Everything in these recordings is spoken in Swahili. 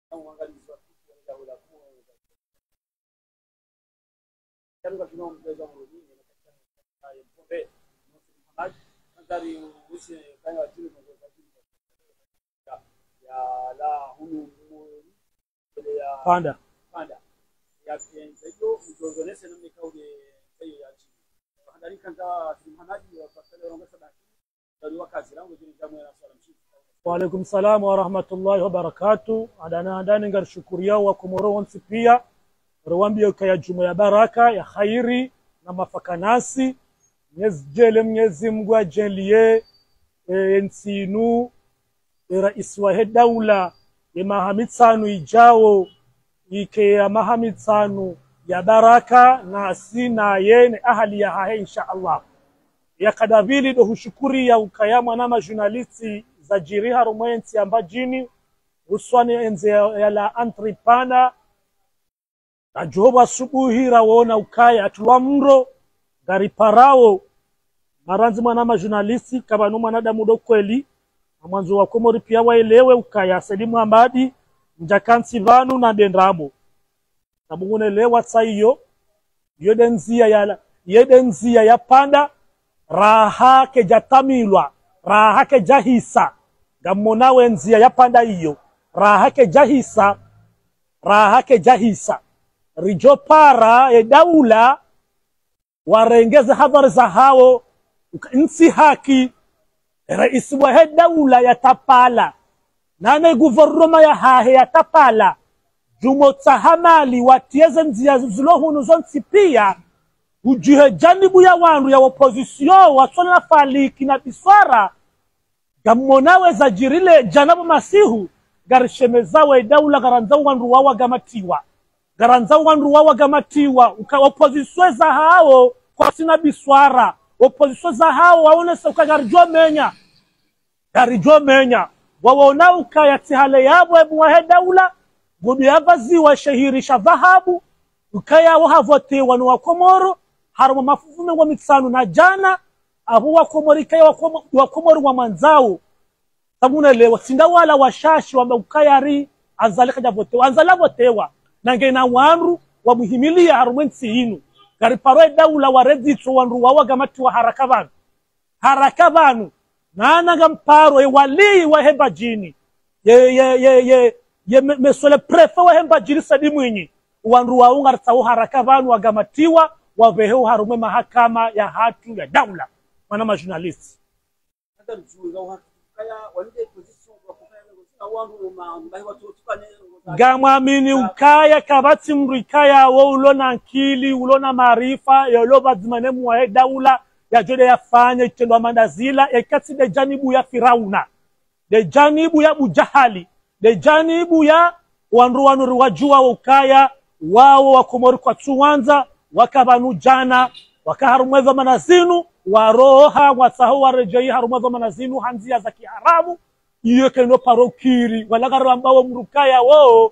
na uangalizi wa kitu ya jambo la kuwa kama tunao mchezo wa mwingine na katika ya pombe Muhammad mandari usi kaya wa timu ya ya la hunu ile ya panda panda ya hiyo mjozonese na mikauli hiyo ya chini handari kanta simhanaji wa pasale ronga sadaki ndio wakazi langu jini jamu ya swala mshiki waalaikum salam warahmatullahi wabarakatu adana adani ngar shukuriya wa komoro wonsi pia rowambio kaya juma ya baraka ya khairi na mafakanasi mnyezi jele mnyezi mngu ajelie e, nsinu e, rais wa he daula ye mahamitsanu ijao ike ya mahamitsanu ya baraka na si naye ni ahali ya hahe insha allah yakadavili do hushukuri ya ukaya mwana majurnalisti za jiri harumwe ensi amba jini huswani enze ya, ya la antripana na johoba asubuhi rawona ukaya atulwa mro gari parao maranzi mwana majurnalisti kabanu mwanadamu do kweli na mwanzo wa komori pia waelewe ukaya selimu ambadi njakansi vanu na dendrabo nabungunelewa tsa iyo yode nzia ya yede nzia ya panda raha kejatamilwa raha kejahisa gamonawe nzia ya panda iyo raha kejahisa raha kejahisa rijo para edaula warengeze habari za hao nsi haki rais wa he daula ya tapala nane guvernoma ya hahe ya tapala jumo tsahamali watieze nzia zilohunu zonsi pia ujihe janibu ya wandu ya opozisio wasona na faliki na biswara gamonawe zajirile janabu masihu garishemezawe daula garanzau wandu wawa gamatiwa garanzau wandu wawa gamatiwa uka opozisio za hao kwa sina biswara opozisio za hao waonesa ukagarijwa menya garijwa menya wawona ukaya tihale yabo ebu wahe daula gudu yavaziwa shahirisha dhahabu ukayawo havotewa ni wakomoro harimo mafufume wa mitsanu na jana abo wakomoro ikaya wakomo- wakomoro wa mwanzao samunelewa sinda wala washashi wamba ukayari anzalika javotewa anzala votewa nangena wandu wamuhimilia harumwe nsi inu gariparo daula waredzitso wandu wawagamatiwa haraka vanu haraka vanu nanaga mparo ewalii wahemba jini ye ye ye ye ye me- mesole prefe wahemba jini sadi mwinyi wandu waungaritsawo haraka vanu wagamatiwa waveheu harumwe mahakama ya hatu ya daula mwana majurnalisti hata mchuga wa kaya walinde position kwa kufanya na wangu ma mbai watu tukane gamwamini ukaya kavatsi mndu ikayawo ulona nkili ulona maarifa yolo vadzimane muwaye daula yajode yafanya itendwa mandazila ekatsi de janibu ya firauna de janibu ya bujahali de janibu ya wandu wanuri wajua ukaya wawo wakomori kwa tsuwanza wakavanu jana wakaharumweva manazinu waroha watsaho warejei harumweva manazinu hanzia za kiharamu iyo kendo parokiri walagari ambawo mrukaya wo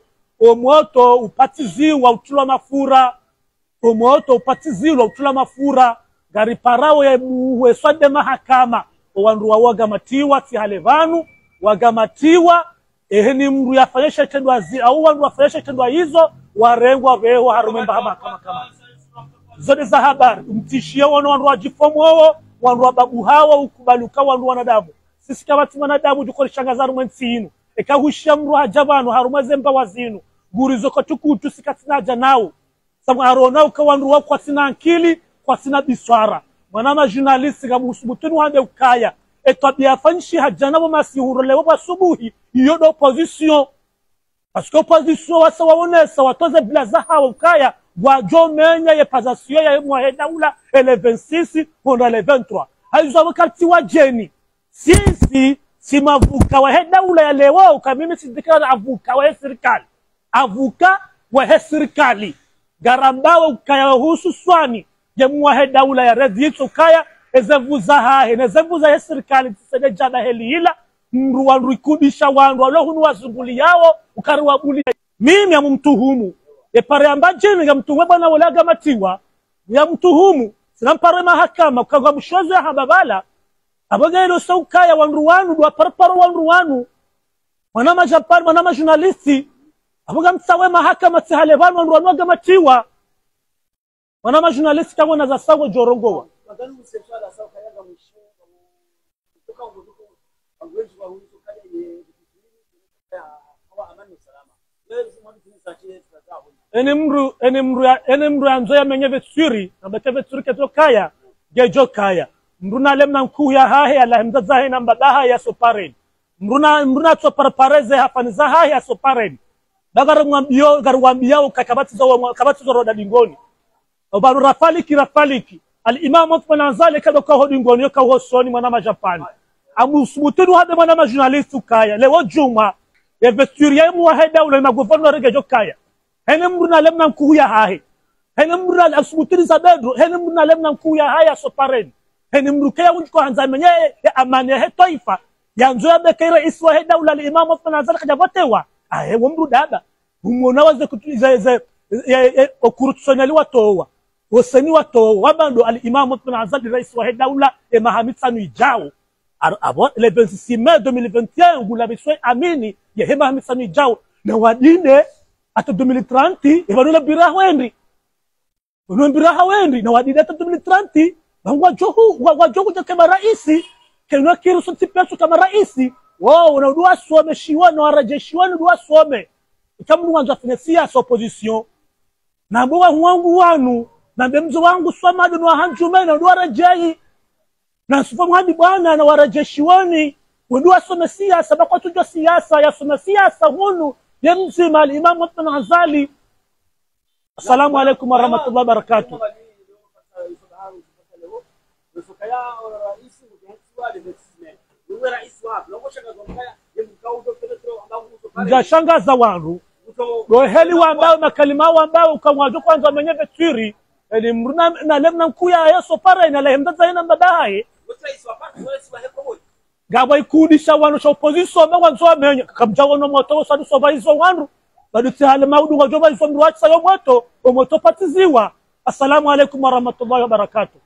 omoto upatiziwa utulwa mafura omoto upatizilwa utula mafura gari parao ya muhweswade mahakama owandu wawo wagamatiwa tihale vanu wagamatiwa ehe ni mndu yafanyesha itendwa zi au wandu wafanyesha itendwa hizo warengwa veho harumemba mahakama kama zote za habari mtishie wana wandu wajifomowo wandu wababu hawa ukubaluka wandu wanadamu sisi kabati wanadamu jukorishangaza rumwe nsi inu ekahushia mndu haja vanu harumwe zemba wazinu gurizoko tukutu sikatinaja nawo sabu arona ukawandu wako kwasina nkili kwasina biswara mwana majurnalisti gamusubutuni wande ukaya etwabia afanyishi hajanabo masihurolewo bwasubuhi iyo do opposition parce que opposition wasa waonesa watoze bila zahawa ukaya gwajomenya yepazasiyo ya mwahe daula ele 26 honda ele 23 haizwa wakati wa jeni sisi si mavuka wahe daula ya lewo ukamimi sidikana avuka wahe serikali avuka wahe serikali garambawe ukaya husu swani jemuwahe daula ya redhitso ukaya ezevuza hahe nezevuza he serikali tisede jana helihila mndu wandu ikubisha wandu walohunu wazunguli yawo ukari wabuli mimi amumtuhumu epare amba jini gamtuhume bwana wala agamatiwa yamtuhumu sinampare mahakama ukagwa mushozo ya hababala abogailo saukaya wandu wanu dwaparaparo wandu wanu mwana majapani mwana majurnalisti avuga msawe mahakama tsihale vanhu vanhu vanwaga matiwa wana majurnalist tawona za sawo jorongowa Nadhani usefala sawa kayaga mwisho kutoka nguduko angweji kwa huyu kaja ye ya hawa amani usalama. Leo mwana tunisa kile tutazao. ene mru ene mru ya- ene mru yanzo yamenye vetsuri nambete vetsuri keto kaya gejo kaya mru na lemna nkuu ya hahe ala hemza zahe na mbadaha ya soparen mru na mru na tso parpareze hafani za hahe ya soparen bagar mwambio gar wambia kakabati zo kabati zo roda dingoni obaru rafaliki rafaliki al imam Uthman Azali kado ka hodi ngoni yo ka ho soni mwana ma Japan amu subutinu hade mwana ma journalist kaya lewo juma ya vesturia mu heda ule ma governor gejo kaya hene mruna lemna nkuya hahe hene mruna asubutini za bedro hene mruna lemna nkuya haya soparen hene mrukaya unjiko hanza menye ya amani ya he taifa ya nzo ya bekaira iswa he daula al imam Uthman Azali kajabotewa ahe wo mru daba umona waze kutuliza ze okurutsonali watowa woseni watowa wabando al imam Uthman Azali rais wa he daula e mahamid sanu ijao Ar- abo le 26 mai 2021 ngula biswe amini ye he mahamid sanu ijao na wadine ata 2030 evanula biraha wendi vanua biraha wendi na wadine ata 2030 vangwa johu wa- wa johu ja kama raisi kenwa kiruso tipesu kama raisi wao na udua some shiwa na warajeshiwa na udua some ikamu wanza afanya siasa opposition na mbowa wangu wanu na bemzo wangu swamadu na hanjume na udua rajai na sufa mwadi bwana na warajeshiwani wendu wasome siasa bakwa tujwa siasa yasome siasa hunu ye mzima alimamu Uthman Azali assalamu alaikum warahmatullahi wabarakatuh mjashangaza wandu doheli wambao makalima wambao ukamwajo kwanza wamenye vetwiri eli mruna na lemna nkuya yeso para ina lehemdaza ina mbadaye gabwa ikudisha wanu sha opposition me wanzo amenya kabja wono moto sadu soba izo wanu badu tihale maudu ngajoba izo mruachi sayo moto o moto patiziwa assalamu alaikum warahmatullahi wabarakatuh